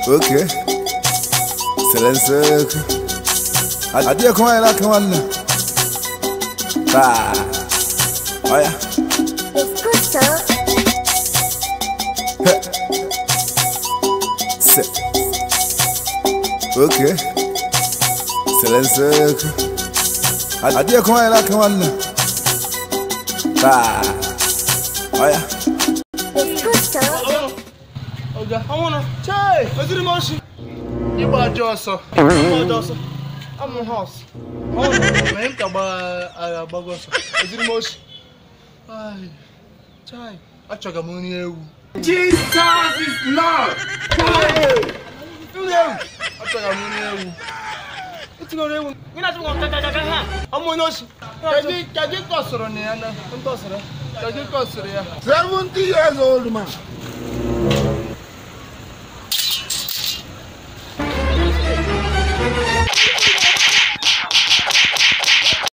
Okay. Silencer. Adia kwa ila kawana. Ba. Oya. Escucho, Se. Okay. Silencer. Adia kwa ila kawana. Ba. Oya. escucho, Oga, ọnwụrụ. Chee, eziri m oshi. Ịgba ajọ ọsọ. Ịgba ajọ ọsọ. Amụ họs. Ọnwụrụ, mee m ka gba- agha gbago ọsọ. Eziri m oshi. Ai, chai, achọga m nri ewu. Jesus is Lord. Nri ewu. Achọga m nri ewu. Itinyere ewu. Gị na-achọ m ka ka ka ha. Ọmụ onye oshi. Kedu kedu ka ọ sọrọ na ya na? Ndị ọ sọrọ. Kedu ka ọ sọrọ ya? 70 years old man.